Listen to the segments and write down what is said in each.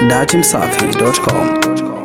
datimsafi.com.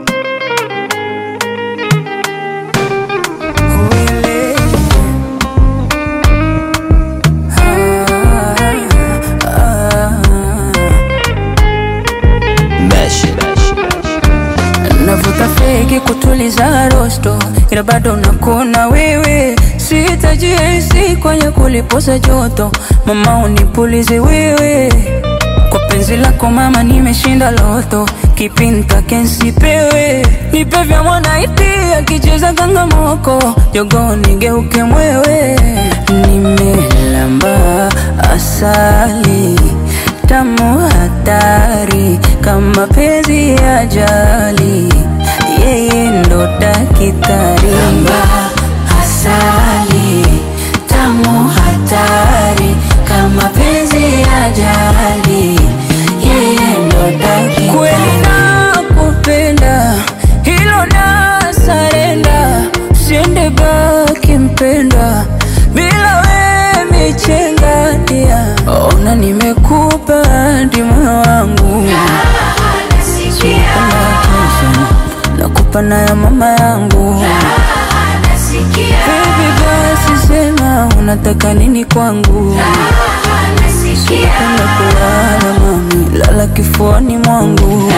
navuta fegi kutuliza rosto, ila bado nakuna wewe, sitajihisi kwenye kulipoza joto, mama unipulize wewe kwa penzi lako mama, nimeshinda loto, kipinta kensipewe, nipe vya mwanaiti akicheza kangamoko, jogo nigeuke mwewe, nimelamba asali tamu hatari kama penzi ya jali, yeye ndo dakitari. Lamba asali tamu hatari kama penzi ya jali, yeye ndo dakitari. Kweli nakupenda, hilo na sarenda, usiende baki mpenda bila we michenga dia. Ona nimekupa ndi moyo wangu nakupa na ya mama yangu Baby basi sema unataka nini kwangu Penda kulala mami, lala kifuani mwangu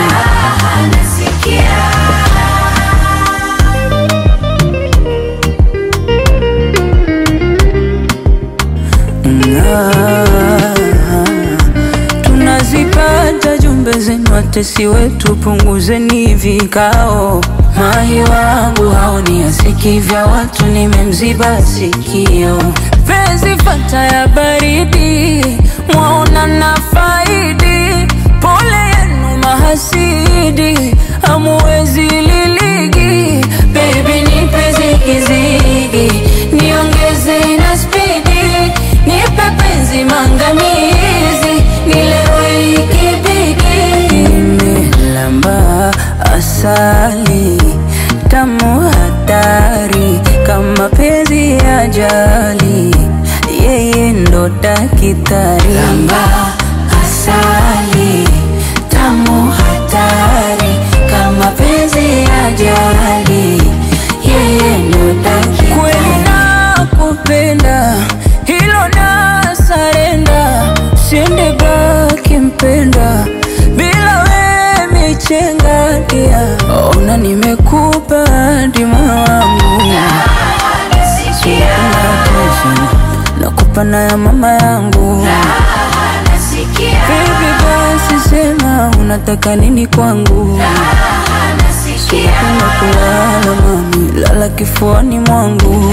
Ah, tunazipata jumbe zenu, watesi wetu, punguzeni vikao. Mahi wangu haoni asiki vya watu, nimemziba sikio. Penzi fata ya baridi, mwaona na faidi. Pole yenu mahasidi, hamuwezi liligi. Baby nipe zigizigi, niongeze na spidi, nipe penzi mangamizi, nilewe ikibidi. Nimelamba asali tamu hatari kama penzi ya jali, yeye ndo dakitari. Lamba asali tamu hatari kama penzi ya jali, yeye ndo dakitari. Kweli nakupenda, hilo na sarenda, siende baki mpenda bila we michenga dia. Ona nimekupa ndi moyo wangu nakupa na ya mama yangu Baby basi sema unataka nini kwangu Penda kulala mami, lala kifuani mwangu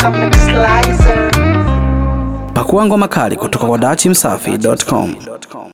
Pakua ngoma kali kutoka kwa datimsafi.com.